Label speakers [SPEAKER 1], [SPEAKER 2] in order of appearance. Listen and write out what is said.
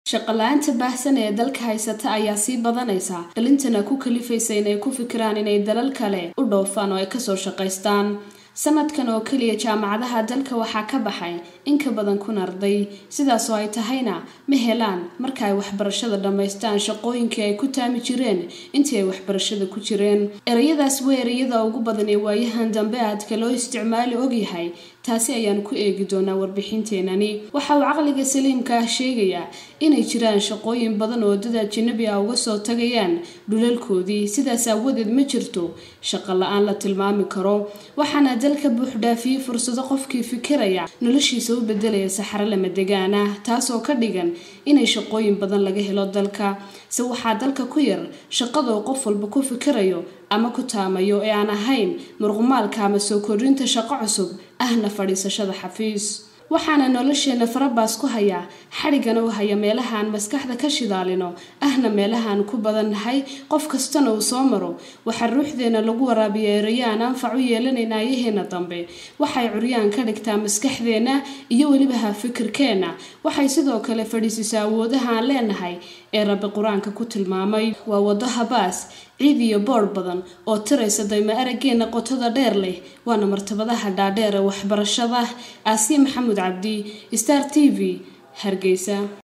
[SPEAKER 1] shaqala-aanta baahsan ee dalka haysata ayaa sii badanaysa dhalintana ku kalifaysa inay ku fikiraan inay dalal kale u dhoofaan oo ay kasoo shaqaystaan sanadkan oo keliya jaamacadaha dalka waxaa ka baxay in ka badan kun arday sidaasoo ay tahayna ma helaan marka ay waxbarashada dhammaystaan shaqooyinkii ay ku taami jireen intii ay waxbarashada ku jireen ereyadaas waa ereyada ugu badan ee waayahan dambe aadka loo isticmaali ogyahay taasi ayaan ku eegi doonaa warbixinteenani waxa uu caqliga saliimka ah sheegayaa inay jiraan shaqooyin badan oo dad ajanabi ah uga soo tagayaan dhulalkoodii sidaas aawadeed ma jirto shaqo la-aan la tilmaami karo waxaana dalka buuxdhaafiyey fursado qofkii fikiraya noloshiisa u bedelaya saxaro lama degaan ah taasoo ka dhigan inay shaqooyin badan laga helo dalka se waxaa dalka ku yar shaqadoo qof walba ku fikirayo ama ku taamayo ee aan ahayn murqumaalka ama soo kordhinta shaqo cusub ahna fadhiisashada xafiis waxaana nolosheena farabaas ku hayaa xadhigana u haya meelahaan maskaxda ka shidaalino ahna meelahaan ku badannahay qof kastana uu soo maro waxaa ruuxdeena lagu waraabiya erayo aan anfac u yeelanayn aayaheena dambe waxay curyaan ka dhigtaa maskaxdeena iyo welibaha fikirkeenna waxay sidoo kale fadhiisisaa awoodaha aan leenahay ee rabbi qur-aanka ku tilmaamay waa waddo habaas ciid iyo boodh badan oo tiraysa dayma araggeena qotada dheer leh waana martabadaha dhaadheer ee waxbarashada aasiya maxamuud cabdi star t v hargeysa